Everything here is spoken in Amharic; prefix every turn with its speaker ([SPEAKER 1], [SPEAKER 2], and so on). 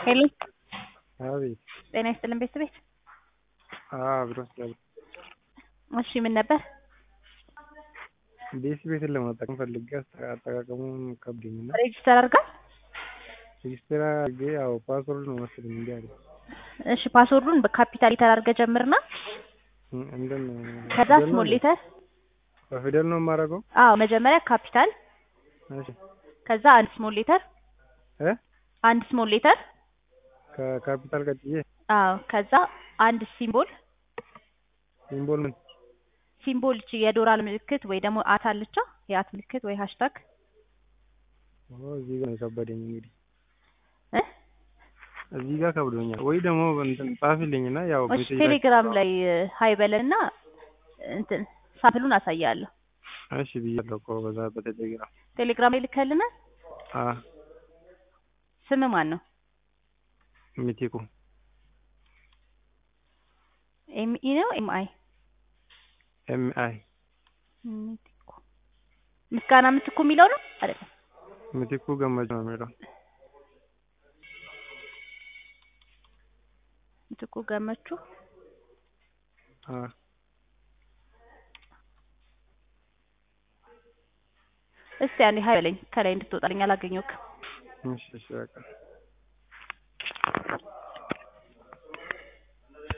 [SPEAKER 1] ሄሎ
[SPEAKER 2] አቤት
[SPEAKER 1] ጤና ይስጥልን ቤተሰቤት
[SPEAKER 2] አብሮ ስላለ
[SPEAKER 1] እሺ ምን ነበር
[SPEAKER 2] ቤት ቤትን ለመጠቀም ፈልጌ አጠቃቀሙን ከብዶኝ እና
[SPEAKER 1] ሬጅስተር አድርጋል
[SPEAKER 2] ሬጅስተር አድርጌ ያው ፓስወርድ ነው መሰለኝ እንዲህ አለ
[SPEAKER 1] እሺ ፓስወርዱን በካፒታል ሌተር አድርገህ ጀምርና
[SPEAKER 2] እንደን
[SPEAKER 1] ከዛ ስሞል ሌተር
[SPEAKER 2] በፊደል ነው የማደርገው
[SPEAKER 1] አዎ መጀመሪያ ካፒታል
[SPEAKER 2] እሺ
[SPEAKER 1] ከዛ አንድ ስሞል ሌተር
[SPEAKER 2] እ
[SPEAKER 1] አንድ ስሞል ሌተር
[SPEAKER 2] ከካፒታል ቀጥዬ
[SPEAKER 1] አዎ ከዛ አንድ ሲምቦል
[SPEAKER 2] ሲምቦል ምን
[SPEAKER 1] ሲምቦል እቺ የዶላር ምልክት ወይ ደግሞ አት አለቻ የአት ምልክት ወይ ሃሽታግ
[SPEAKER 2] ኦ እዚህ ጋር ነው የከበደኝ እንግዲህ
[SPEAKER 1] እ
[SPEAKER 2] እዚህ ጋር ከብዶኛል ወይ ደግሞ እንትን ጻፊልኝና ያው
[SPEAKER 1] እሺ
[SPEAKER 2] ሜሴጅ ላይ
[SPEAKER 1] ቴሌግራም ላይ ሀይ በለንና እንትን ሳምፕሉን አሳያለሁ
[SPEAKER 2] እሺ ብያለሁ እኮ በዛ በቴሌግራም
[SPEAKER 1] ቴሌግራም ላይ ልከልናል
[SPEAKER 2] አ
[SPEAKER 1] ስም ማን ነው
[SPEAKER 2] ሚቲኩ
[SPEAKER 1] ኤምኢ ነው ኤምአይ
[SPEAKER 2] ኤም አይ
[SPEAKER 1] ሚቲኩ ምስጋና ምትኩ የሚለው ነው አይደለም
[SPEAKER 2] ሚቲኩ ገመች ነው የሚለው
[SPEAKER 1] ምትኩ ገመቹ
[SPEAKER 2] አ
[SPEAKER 1] እስቲ አንዴ ሀይ በለኝ ከላይ እንድትወጣልኝ አላገኘሁትም
[SPEAKER 2] እሺ እሺ በቃ